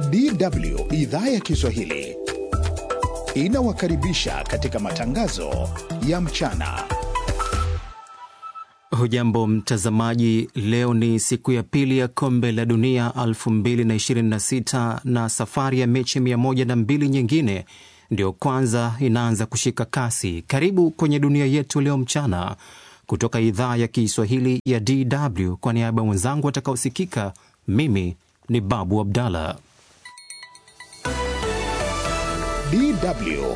DW idhaa ya Kiswahili inawakaribisha katika matangazo ya mchana. Hujambo mtazamaji, leo ni siku ya pili ya kombe la dunia 2026 na safari ya mechi 102 nyingine ndio kwanza inaanza kushika kasi. Karibu kwenye dunia yetu leo mchana kutoka idhaa ya Kiswahili ya DW. Kwa niaba ya wenzangu watakaosikika, mimi ni Babu Abdallah. DW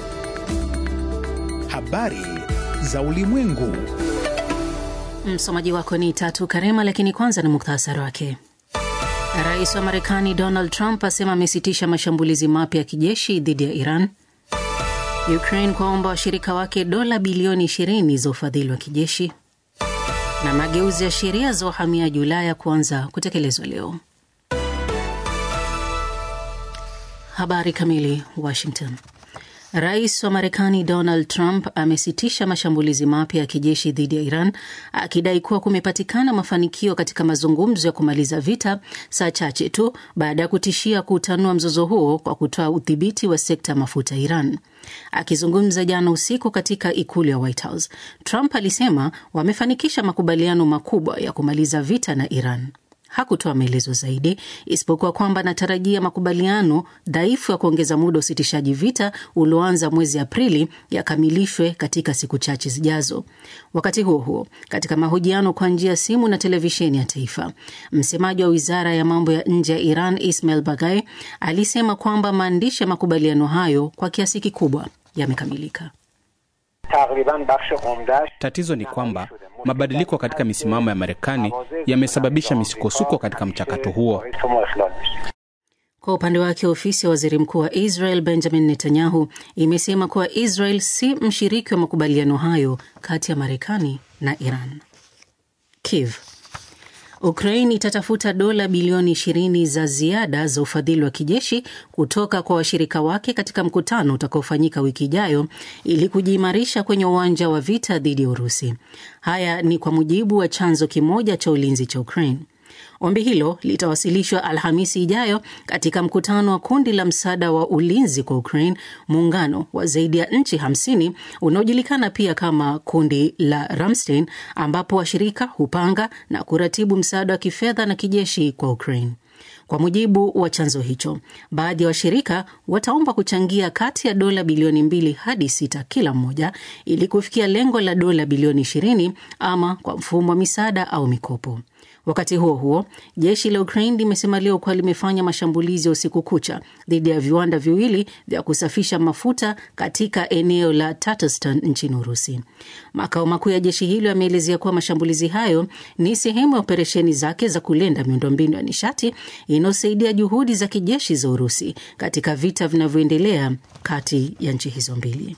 habari za ulimwengu. Msomaji wako ni Tatu Karema, lakini kwanza ni muktasari wake. Rais wa Marekani Donald Trump asema amesitisha mashambulizi mapya ya kijeshi dhidi ya Iran. Ukraine kwaomba washirika wake dola bilioni 20 za ufadhili wa kijeshi. Na mageuzi ya sheria za uhamiaji Ulaya kuanza kutekelezwa leo. Habari kamili. Washington. Rais wa Marekani Donald Trump amesitisha mashambulizi mapya ya kijeshi dhidi ya Iran akidai kuwa kumepatikana mafanikio katika mazungumzo ya kumaliza vita, saa chache tu baada ya kutishia kuutanua mzozo huo kwa kutoa udhibiti wa sekta ya mafuta ya Iran. Akizungumza jana usiku katika ikulu ya White House, Trump alisema wamefanikisha makubaliano makubwa ya kumaliza vita na Iran. Hakutoa maelezo zaidi isipokuwa kwamba anatarajia makubaliano dhaifu ya kuongeza muda wa usitishaji vita ulioanza mwezi Aprili yakamilishwe katika siku chache zijazo. Wakati huo huo, katika mahojiano kwa njia ya simu na televisheni ya taifa, msemaji wa wizara ya mambo ya nje ya Iran Ismail Bagai alisema kwamba maandishi ya makubaliano hayo kwa kiasi kikubwa yamekamilika. Tatizo ni kwamba mabadiliko katika misimamo ya Marekani yamesababisha misukosuko katika mchakato huo. Kwa upande wake, ofisi ya waziri mkuu wa Israel Benjamin Netanyahu imesema kuwa Israel si mshiriki wa makubaliano hayo kati ya Marekani na Iran. Kiev Ukraine itatafuta dola bilioni 20 za ziada za ufadhili wa kijeshi kutoka kwa washirika wake katika mkutano utakaofanyika wiki ijayo ili kujiimarisha kwenye uwanja wa vita dhidi ya Urusi. Haya ni kwa mujibu wa chanzo kimoja cha ulinzi cha Ukraine. Ombi hilo litawasilishwa Alhamisi ijayo katika mkutano wa kundi la msaada wa ulinzi kwa Ukraine, muungano wa zaidi ya nchi 50 unaojulikana pia kama kundi la Ramstein, ambapo washirika hupanga na kuratibu msaada wa kifedha na kijeshi kwa Ukraine. Kwa mujibu wa chanzo hicho, baadhi ya wa washirika wataomba kuchangia kati ya dola bilioni mbili hadi sita kila mmoja ili kufikia lengo la dola bilioni 20 ama kwa mfumo wa misaada au mikopo. Wakati huo huo, jeshi la Ukraine limesema leo kuwa limefanya mashambulizi ya usiku kucha dhidi ya viwanda viwili vya kusafisha mafuta katika eneo la Tatarstan nchini Urusi. Makao makuu ya jeshi hilo yameelezea kuwa mashambulizi hayo ni sehemu ya operesheni zake za kulinda miundombinu ya nishati inayosaidia juhudi za kijeshi za Urusi katika vita vinavyoendelea kati ya nchi hizo mbili.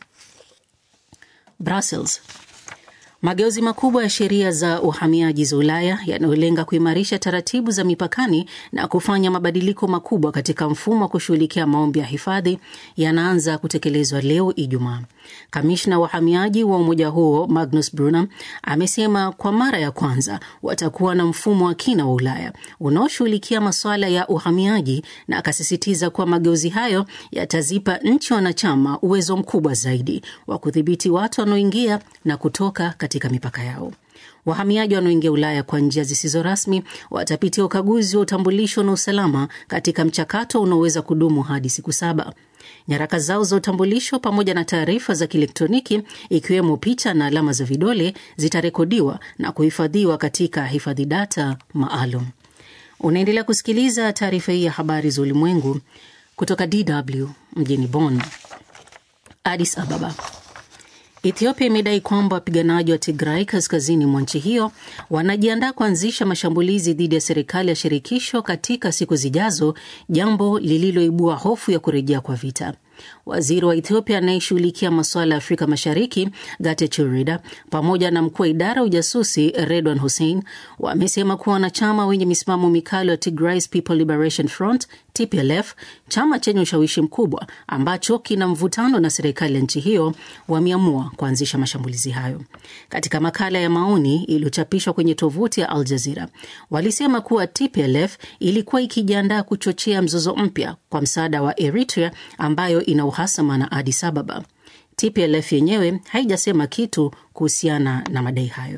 Brussels. Mageuzi makubwa ya sheria za uhamiaji za Ulaya yanayolenga kuimarisha taratibu za mipakani na kufanya mabadiliko makubwa katika mfumo wa kushughulikia maombi ya hifadhi yanaanza kutekelezwa leo Ijumaa. Kamishna wa uhamiaji wa umoja huo Magnus Brunner amesema kwa mara ya kwanza watakuwa na mfumo wa kina wa Ulaya unaoshughulikia masuala ya uhamiaji, na akasisitiza kuwa mageuzi hayo yatazipa nchi wanachama uwezo mkubwa zaidi wa kudhibiti watu wanaoingia na kutoka katika mipaka yao. Wahamiaji wanaoingia Ulaya kwa njia zisizo rasmi watapitia ukaguzi wa utambulisho na usalama katika mchakato unaoweza kudumu hadi siku saba. Nyaraka zao za utambulisho pamoja na taarifa za kielektroniki ikiwemo picha na alama za vidole zitarekodiwa na kuhifadhiwa katika hifadhi data maalum. Unaendelea kusikiliza taarifa hii ya habari za ulimwengu kutoka DW mjini Bonn. Addis Ababa. Ethiopia imedai kwamba wapiganaji wa Tigray kaskazini mwa nchi hiyo wanajiandaa kuanzisha mashambulizi dhidi ya serikali ya shirikisho katika siku zijazo, jambo lililoibua hofu ya kurejea kwa vita. Waziri wa Ethiopia anayeshughulikia masuala ya Afrika Mashariki Getachew Reda pamoja na mkuu wa idara ya ujasusi Redwan Hussein wamesema kuwa wanachama wenye misimamo mikali wa Tigray People Liberation Front TPLF, chama chenye ushawishi mkubwa ambacho kina mvutano na serikali ya nchi hiyo, wameamua kuanzisha mashambulizi hayo. Katika makala ya maoni iliyochapishwa kwenye tovuti ya Al Jazeera, walisema kuwa TPLF ilikuwa ikijiandaa kuchochea mzozo mpya kwa msaada wa Eritrea ambayo ina uhasama na Addis Ababa. TPLF yenyewe haijasema kitu kuhusiana na madai hayo.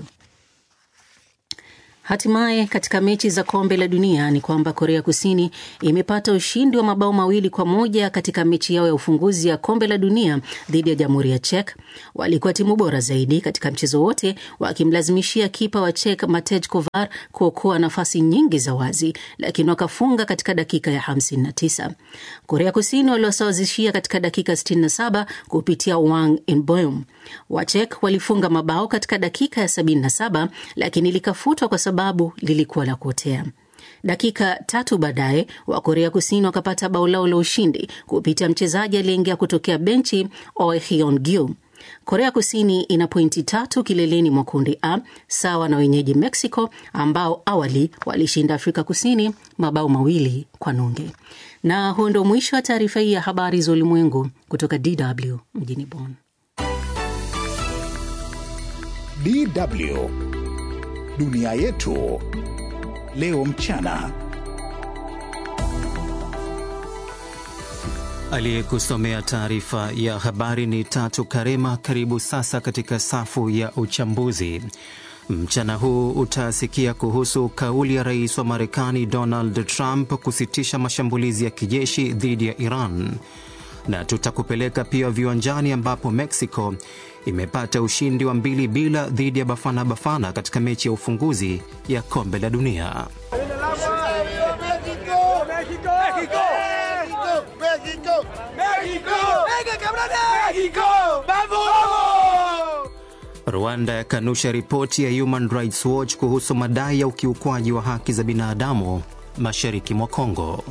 Hatimaye katika mechi za kombe la dunia ni kwamba Korea Kusini imepata ushindi wa mabao mawili kwa moja katika mechi yao ya ufunguzi ya kombe la dunia dhidi ya jamhuri ya Czech. Walikuwa timu bora zaidi katika mchezo wote, wakimlazimishia kipa wa Czech Matej Kovar kuokoa nafasi nyingi za wazi, lakini wakafunga katika dakika ya 59. Korea Kusini waliwasawazishia katika dakika 67 kupitia Wang Inbeom. Wachek walifunga mabao katika dakika ya 77 lakini likafutwa kwa sababu lilikuwa la kuotea. Dakika tatu baadaye wa Korea Kusini wakapata bao lao la ushindi kupitia mchezaji aliyeingia kutokea benchi Oe Hyun Gyu. Korea Kusini ina pointi tatu kileleni mwa kundi A sawa na wenyeji Mexico ambao awali walishinda Afrika Kusini mabao mawili kwa nunge. Na huo ndio mwisho wa taarifa hii ya habari za ulimwengu kutoka DW mjini Bonn. DW dunia yetu leo mchana. Aliyekusomea taarifa ya habari ni Tatu Karema. Karibu sasa katika safu ya uchambuzi. Mchana huu utasikia kuhusu kauli ya rais wa Marekani Donald Trump kusitisha mashambulizi ya kijeshi dhidi ya Iran, na tutakupeleka pia viwanjani ambapo Mexico imepata ushindi wa mbili bila dhidi ya Bafana Bafana katika mechi ya ufunguzi ya kombe la dunia. Rwanda yakanusha ripoti ya Human Rights Watch kuhusu madai ya ukiukwaji wa haki za binadamu mashariki mwa Kongo.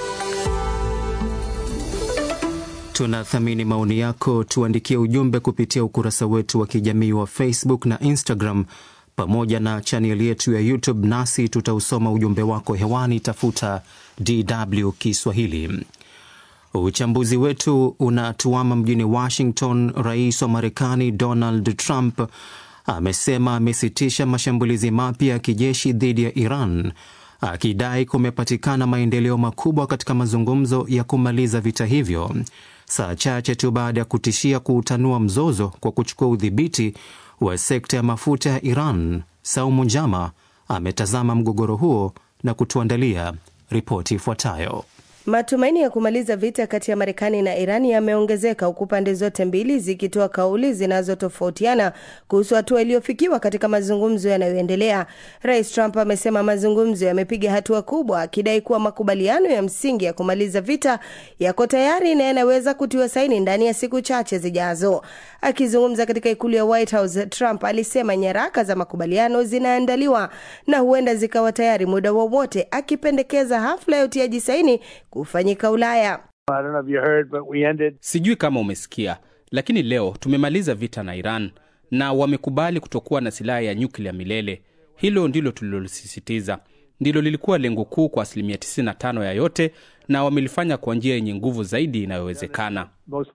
Tunathamini maoni yako, tuandikie ujumbe kupitia ukurasa wetu wa kijamii wa Facebook na Instagram pamoja na chaneli yetu ya YouTube, nasi tutausoma ujumbe wako hewani. Tafuta DW Kiswahili. Uchambuzi wetu unatuama mjini Washington. Rais wa Marekani Donald Trump amesema amesitisha mashambulizi mapya ya kijeshi dhidi ya Iran, akidai kumepatikana maendeleo makubwa katika mazungumzo ya kumaliza vita hivyo, saa chache tu baada ya kutishia kuutanua mzozo kwa kuchukua udhibiti wa sekta ya mafuta ya Iran. Saumu Njama ametazama mgogoro huo na kutuandalia ripoti ifuatayo. Matumaini ya kumaliza vita kati ya Marekani na Irani yameongezeka huku pande zote mbili zikitoa kauli zinazotofautiana kuhusu hatua iliyofikiwa katika mazungumzo yanayoendelea. Rais Trump amesema mazungumzo yamepiga hatua kubwa, akidai kuwa makubaliano ya msingi ya kumaliza vita yako tayari na yanaweza kutiwa saini ndani ya siku chache zijazo. Akizungumza katika ikulu ya White House, Trump alisema nyaraka za makubaliano zinaandaliwa na huenda zikawa tayari muda wowote, akipendekeza hafla ya utiaji saini kufanyika Ulaya. Ended... Sijui kama umesikia, lakini leo tumemaliza vita na Iran na wamekubali kutokuwa na silaha ya nyuklia milele. Hilo ndilo tulilolisisitiza, ndilo lilikuwa lengo kuu kwa asilimia 95 ya yote, na wamelifanya kwa njia yenye nguvu zaidi inayowezekana.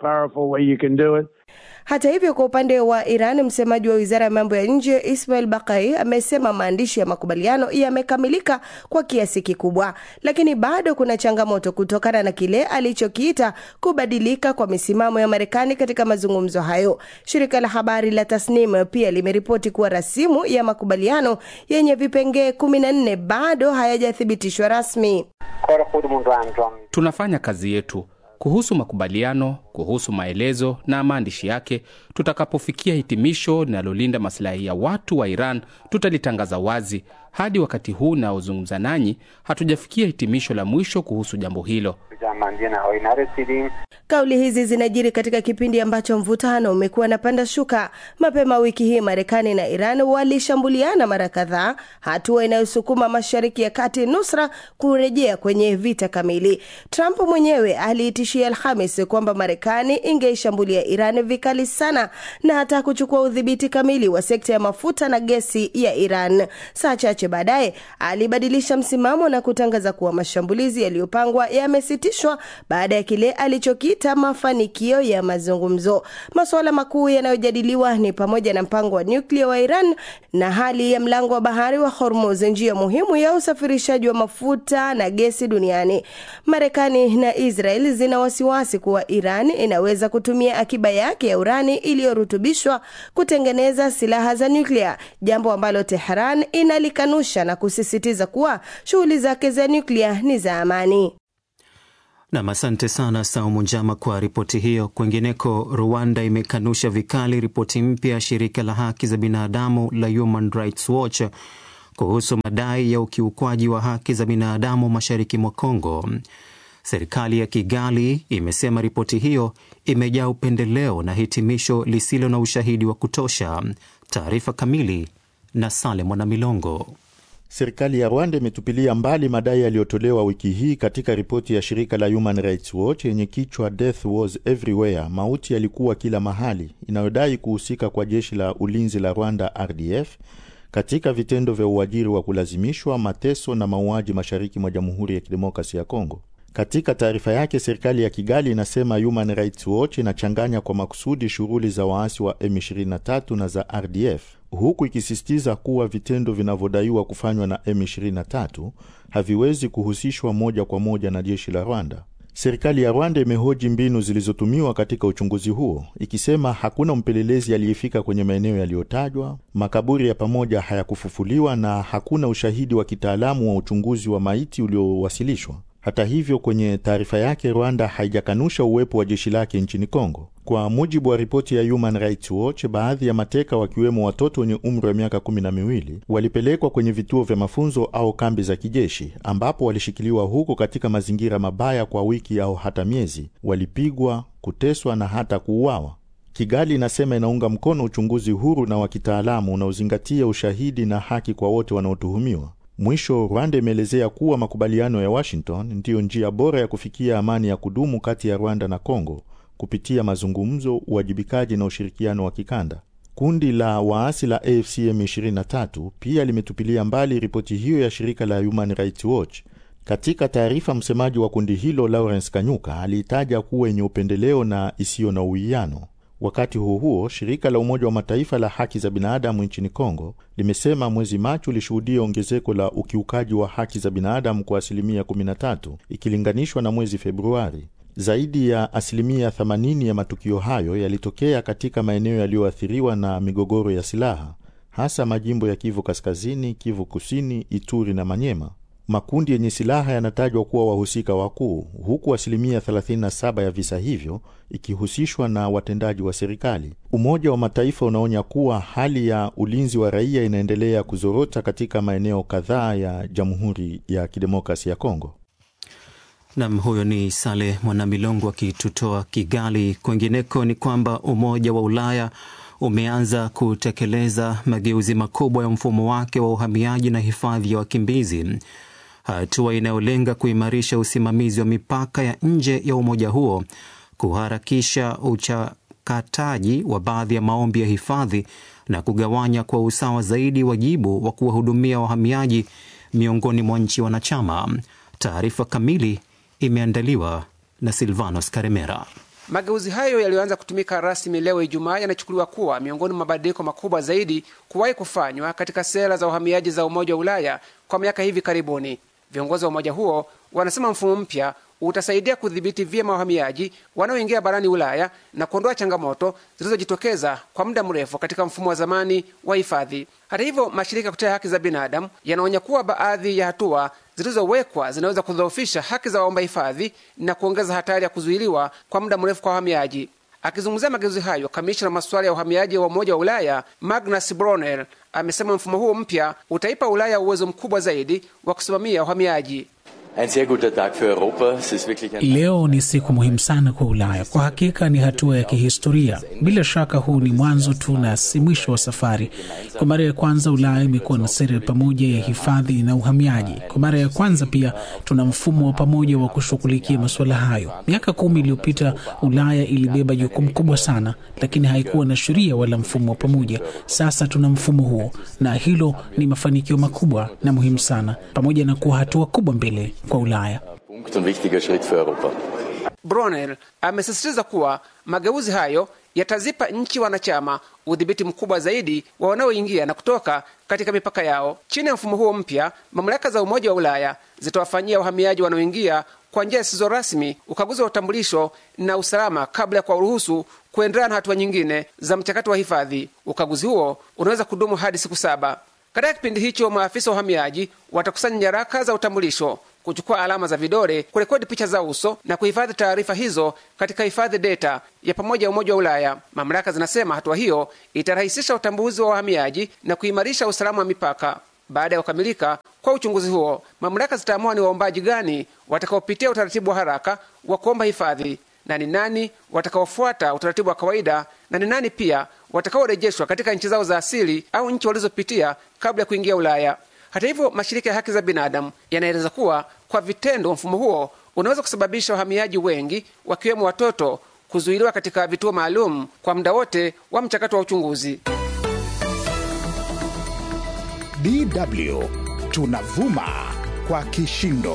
Hata hivyo, kwa upande wa Iran, msemaji wa wizara ya mambo ya nje Ismail Bakai amesema maandishi ya makubaliano yamekamilika kwa kiasi kikubwa, lakini bado kuna changamoto kutokana na kile alichokiita kubadilika kwa misimamo ya Marekani katika mazungumzo hayo. Shirika la habari la Tasnim pia limeripoti kuwa rasimu ya makubaliano yenye vipengee kumi na nne bado hayajathibitishwa rasmi. Tunafanya kazi yetu kuhusu makubaliano, kuhusu maelezo na maandishi yake. Tutakapofikia hitimisho linalolinda masilahi ya watu wa Iran, tutalitangaza wazi. Hadi wakati huu naozungumza nanyi, hatujafikia hitimisho la mwisho kuhusu jambo hilo. Kauli hizi zinajiri katika kipindi ambacho mvutano umekuwa na panda shuka. Mapema wiki hii Marekani na Iran walishambuliana mara kadhaa, hatua inayosukuma Mashariki ya Kati nusra kurejea kwenye vita kamili. Trump mwenyewe aliitishia Alhamis kwamba Marekani ingeishambulia Iran vikali sana na hata kuchukua udhibiti kamili wa sekta ya mafuta na gesi ya Iran. Saa chache baadaye alibadilisha msimamo na kutangaza kuwa mashambulizi yaliyopangwa yamesitishwa baada ya kile alichokiita mafanikio ya mazungumzo. Masuala makuu yanayojadiliwa ni pamoja na mpango wa nyuklia wa Iran na hali ya mlango wa bahari wa Hormuz, njia muhimu ya usafirishaji wa mafuta na gesi duniani. Marekani na Israel zina wasiwasi kuwa Iran inaweza kutumia akiba yake ya urani iliyorutubishwa kutengeneza silaha za nyuklia, jambo ambalo Tehran inalikanusha na kusisitiza kuwa shughuli zake za nyuklia ni za amani. Nam, asante sana Saumu Njama kwa ripoti hiyo. Kwengineko, Rwanda imekanusha vikali ripoti mpya ya shirika la haki za binadamu la Human Rights Watch kuhusu madai ya ukiukwaji wa haki za binadamu mashariki mwa Kongo. Serikali ya Kigali imesema ripoti hiyo imejaa upendeleo na hitimisho lisilo na ushahidi wa kutosha. Taarifa kamili na Sale Mwanamilongo. Serikali ya Rwanda imetupilia mbali madai yaliyotolewa wiki hii katika ripoti ya shirika la Human Rights Watch yenye kichwa Death was everywhere, mauti yalikuwa kila mahali, inayodai kuhusika kwa jeshi la ulinzi la Rwanda RDF katika vitendo vya uajiri wa kulazimishwa, mateso na mauaji mashariki mwa Jamhuri ya Kidemokrasi ya Kongo. Katika taarifa yake, serikali ya Kigali inasema Human Rights Watch inachanganya kwa makusudi shughuli za waasi wa M23 na za RDF, huku ikisisitiza kuwa vitendo vinavyodaiwa kufanywa na M23 haviwezi kuhusishwa moja kwa moja na jeshi la Rwanda. Serikali ya Rwanda imehoji mbinu zilizotumiwa katika uchunguzi huo, ikisema hakuna mpelelezi aliyefika kwenye maeneo yaliyotajwa, makaburi ya pamoja hayakufufuliwa na hakuna ushahidi wa kitaalamu wa uchunguzi wa maiti uliowasilishwa. Hata hivyo, kwenye taarifa yake, Rwanda haijakanusha uwepo wa jeshi lake nchini Kongo. Kwa mujibu wa ripoti ya Human Rights Watch, baadhi ya mateka wakiwemo watoto wenye umri wa miaka kumi na miwili walipelekwa kwenye vituo vya mafunzo au kambi za kijeshi, ambapo walishikiliwa huko katika mazingira mabaya kwa wiki au hata miezi. Walipigwa, kuteswa na hata kuuawa. Kigali inasema inaunga mkono uchunguzi huru na wa kitaalamu unaozingatia ushahidi na haki kwa wote wanaotuhumiwa. Mwisho, Rwanda imeelezea kuwa makubaliano ya Washington ndiyo njia bora ya kufikia amani ya kudumu kati ya Rwanda na Kongo kupitia mazungumzo, uwajibikaji na ushirikiano wa kikanda. Kundi la waasi la AFC M23 pia limetupilia mbali ripoti hiyo ya shirika la Human Rights Watch. Katika taarifa, msemaji wa kundi hilo Lawrence Kanyuka aliitaja kuwa yenye upendeleo na isiyo na uwiano. Wakati huo huo, shirika la Umoja wa Mataifa la haki za binadamu nchini Kongo limesema mwezi Machi ulishuhudia ongezeko la ukiukaji wa haki za binadamu kwa asilimia 13 ikilinganishwa na mwezi Februari. Zaidi ya asilimia 80 ya matukio hayo yalitokea katika maeneo yaliyoathiriwa na migogoro ya silaha, hasa majimbo ya Kivu Kaskazini, Kivu Kusini, Ituri na Manyema. Makundi yenye silaha yanatajwa kuwa wahusika wakuu, huku asilimia 37 ya visa hivyo ikihusishwa na watendaji wa serikali. Umoja wa Mataifa unaonya kuwa hali ya ulinzi wa raia inaendelea kuzorota katika maeneo kadhaa ya Jamhuri ya Kidemokrasi ya Kongo. Nam, huyo ni Sale Mwanamilongo akitutoa Kigali. Kwengineko ni kwamba Umoja wa Ulaya umeanza kutekeleza mageuzi makubwa ya mfumo wake wa uhamiaji na hifadhi ya wakimbizi, hatua inayolenga kuimarisha usimamizi wa mipaka ya nje ya umoja huo, kuharakisha uchakataji wa baadhi ya maombi ya hifadhi na kugawanya kwa usawa zaidi wajibu wa kuwahudumia wahamiaji miongoni mwa nchi wanachama. Taarifa kamili imeandaliwa na Silvanos Karemera. Mageuzi hayo yaliyoanza kutumika rasmi leo Ijumaa yanachukuliwa kuwa miongoni mwa mabadiliko makubwa zaidi kuwahi kufanywa katika sera za uhamiaji za Umoja wa Ulaya kwa miaka hivi karibuni. Viongozi wa umoja huo wanasema mfumo mpya utasaidia kudhibiti vyema wahamiaji wanaoingia barani Ulaya na kuondoa changamoto zilizojitokeza kwa muda mrefu katika mfumo wa zamani wa hifadhi. Hata hivyo, mashirika ya kutetea haki za binadamu yanaonya kuwa baadhi ya hatua zilizowekwa zinaweza kudhoofisha haki za waomba hifadhi na kuongeza hatari ya kuzuiliwa kwa muda mrefu kwa wahamiaji. Akizungumzia mageuzi hayo, kamishna masuala ya uhamiaji wa Umoja wa Ulaya Magnus Brunner amesema mfumo huo mpya utaipa Ulaya uwezo mkubwa zaidi wa kusimamia uhamiaji. Leo ni siku muhimu sana kwa Ulaya. Kwa hakika ni hatua ya kihistoria. Bila shaka, huu ni mwanzo tu na si mwisho wa safari. Kwa mara ya kwanza, Ulaya imekuwa na sera pamoja ya hifadhi na uhamiaji. Kwa mara ya kwanza pia tuna mfumo wa pamoja wa kushughulikia masuala hayo. Miaka kumi iliyopita, Ulaya ilibeba jukumu kubwa sana, lakini haikuwa na sheria wala mfumo wa pamoja. Sasa tuna mfumo huo, na hilo ni mafanikio makubwa na muhimu sana, pamoja na kuwa hatua kubwa mbele kwa Ulaya. Brunel amesisitiza kuwa mageuzi hayo yatazipa nchi wanachama udhibiti mkubwa zaidi wa wanaoingia na kutoka katika mipaka yao. Chini ya mfumo huo mpya, mamlaka za Umoja wa Ulaya zitawafanyia wahamiaji wanaoingia kwa njia zisizo rasmi ukaguzi wa utambulisho na usalama kabla ya kuwaruhusu kuendelea na hatua nyingine za mchakato wa hifadhi. Ukaguzi huo unaweza kudumu hadi siku saba. Katika kipindi hicho, maafisa wa uhamiaji watakusanya nyaraka za utambulisho, kuchukua alama za vidole, kurekodi picha za uso na kuhifadhi taarifa hizo katika hifadhi data ya pamoja ya Umoja wa Ulaya. Mamlaka zinasema hatua hiyo itarahisisha utambuzi wa wahamiaji na kuimarisha usalama wa mipaka. Baada ya kukamilika kwa uchunguzi huo, mamlaka zitaamua ni waombaji gani watakaopitia utaratibu wa haraka wa kuomba hifadhi na ni nani watakaofuata utaratibu wa kawaida na ni nani pia watakaorejeshwa katika nchi zao za asili au nchi walizopitia kabla ya kuingia Ulaya. Hata hivyo, mashirika ya haki za binadamu yanaeleza kuwa kwa vitendo, mfumo huo unaweza kusababisha wahamiaji wengi, wakiwemo watoto, kuzuiliwa katika vituo maalum kwa muda wote wa mchakato wa uchunguzi. DW tunavuma kwa kishindo.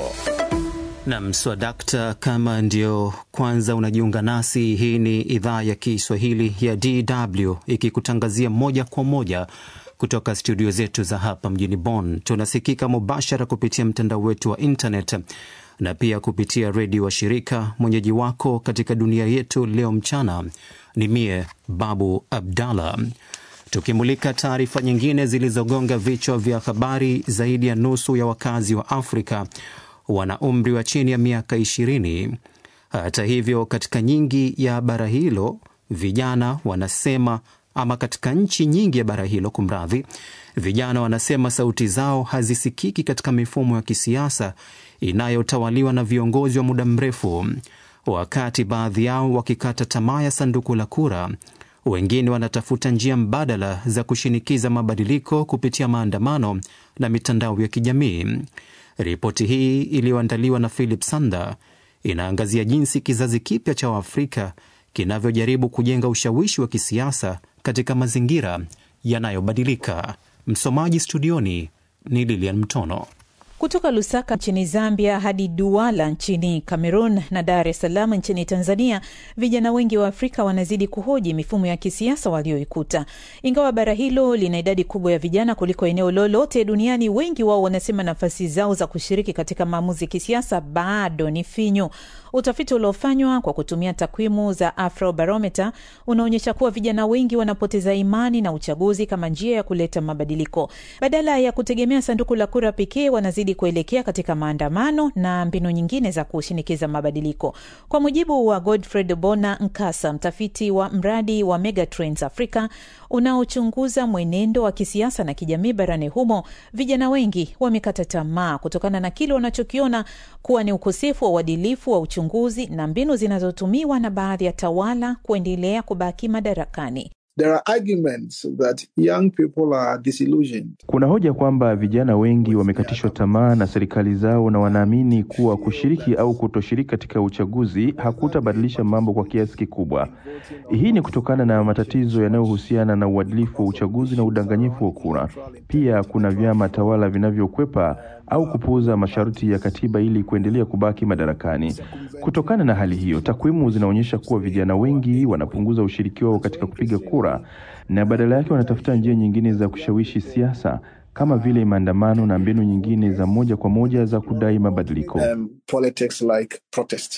Nam swadakta, kama ndio kwanza unajiunga nasi, hii ni idhaa ya Kiswahili ya DW ikikutangazia moja kwa moja kutoka studio zetu za hapa mjini Bonn. Tunasikika mubashara kupitia mtandao wetu wa internet na pia kupitia redio wa shirika. Mwenyeji wako katika dunia yetu leo mchana ni mie Babu Abdallah, tukimulika taarifa nyingine zilizogonga vichwa vya habari. Zaidi ya nusu ya wakazi wa Afrika wana umri wa chini ya miaka ishirini. Hata hivyo, katika nyingi ya bara hilo vijana wanasema ama katika nchi nyingi ya bara hilo kumradhi, vijana wanasema sauti zao hazisikiki katika mifumo ya kisiasa inayotawaliwa na viongozi wa muda mrefu. Wakati baadhi yao wakikata tamaa ya sanduku la kura, wengine wanatafuta njia mbadala za kushinikiza mabadiliko kupitia maandamano na mitandao ya kijamii. Ripoti hii iliyoandaliwa na Philip Sander inaangazia jinsi kizazi kipya cha Waafrika kinavyojaribu kujenga ushawishi wa kisiasa katika mazingira yanayobadilika. Msomaji studioni ni Lilian Mtono. Kutoka Lusaka nchini Zambia hadi Duala nchini Cameroon na Dar es Salaam nchini Tanzania, vijana wengi wa Afrika wanazidi kuhoji mifumo ya kisiasa walioikuta. Ingawa bara hilo lina idadi kubwa ya vijana kuliko eneo lolote duniani, wengi wao wanasema nafasi zao za kushiriki katika maamuzi ya kisiasa bado ni finyu. Utafiti uliofanywa kwa kutumia takwimu za Afrobarometer unaonyesha kuwa vijana wengi wanapoteza imani na uchaguzi kama njia ya kuleta mabadiliko. Badala ya kutegemea sanduku la kura pekee, wanazidi kuelekea katika maandamano na mbinu nyingine za kushinikiza mabadiliko. Kwa mujibu wa Godfred Bona Nkasa, mtafiti wa mradi wa Megatrends Africa unaochunguza mwenendo wa kisiasa na kijamii barani humo, vijana wengi wamekata tamaa kutokana na kile wanachokiona kuwa ni ukosefu wa uadilifu wa uchunguzi na mbinu zinazotumiwa na baadhi ya tawala kuendelea kubaki madarakani. There are arguments that young people are disillusioned. Kuna hoja kwamba vijana wengi wamekatishwa tamaa na serikali zao na wanaamini kuwa kushiriki au kutoshiriki katika uchaguzi hakutabadilisha mambo kwa kiasi kikubwa. Hii ni kutokana na matatizo yanayohusiana na uadilifu wa uchaguzi na udanganyifu wa kura. Pia kuna vyama tawala vinavyokwepa au kupuuza masharti ya katiba ili kuendelea kubaki madarakani. Kutokana na hali hiyo, takwimu zinaonyesha kuwa vijana wengi wanapunguza ushiriki wao katika kupiga kura na badala yake wanatafuta njia nyingine za kushawishi siasa kama vile maandamano na mbinu nyingine za moja kwa moja za kudai mabadiliko. Um, politics like protest.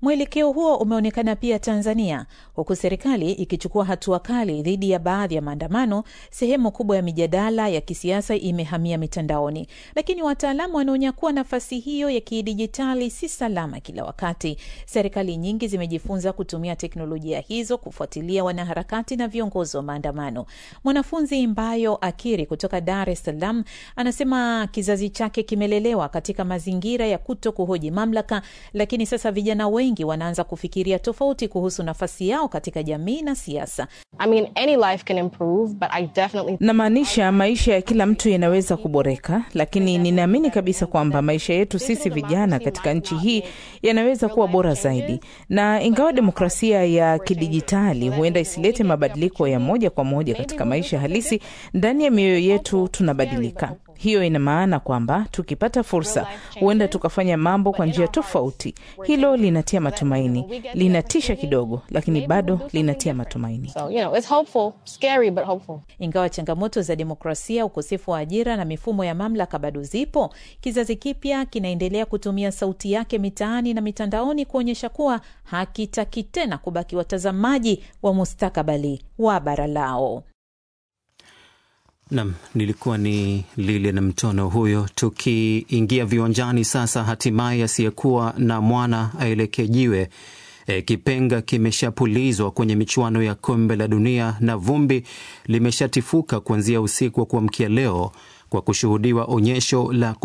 Mwelekeo huo umeonekana pia Tanzania, huku serikali ikichukua hatua kali dhidi ya baadhi ya maandamano. Sehemu kubwa ya mijadala ya kisiasa imehamia mitandaoni, lakini wataalamu wanaonya kuwa nafasi hiyo ya kidijitali si salama kila wakati. Serikali nyingi zimejifunza kutumia teknolojia hizo kufuatilia wanaharakati na viongozi wa maandamano. Mwanafunzi Mbayo Akiri kutoka Dar es Salaam anasema kizazi chake kimelelewa katika mazingira ya kuto kuhoji mamlaka, lakini sasa vijana wengi wanaanza kufikiria tofauti kuhusu nafasi yao katika jamii na siasa. I mean, any life can improve, but I definitely... Namaanisha maisha ya kila mtu yanaweza kuboreka, lakini ninaamini kabisa kwamba maisha yetu sisi vijana katika nchi hii yanaweza kuwa bora zaidi, na ingawa demokrasia ya kidijitali huenda isilete mabadiliko ya moja kwa moja katika maisha halisi, ndani ya mioyo yetu tunabadilika. Hiyo ina maana kwamba tukipata fursa, huenda tukafanya mambo kwa njia tofauti. Hilo linatia matumaini, linatisha kidogo, lakini bado linatia matumaini. So, you know, it's hopeful, scary, but hopeful. Ingawa changamoto za demokrasia, ukosefu wa ajira na mifumo ya mamlaka bado zipo, kizazi kipya kinaendelea kutumia sauti yake mitaani na mitandaoni kuonyesha kuwa hakitaki tena kubaki watazamaji wa mustakabali wa bara lao. Nam, nilikuwa ni Lilian Mtono huyo. Tukiingia viwanjani sasa, hatimaye asiyekuwa na mwana aelekee jiwe. E, kipenga kimeshapulizwa kwenye michuano ya kombe la dunia na vumbi limeshatifuka kuanzia usiku wa kuamkia leo kwa kushuhudiwa onyesho la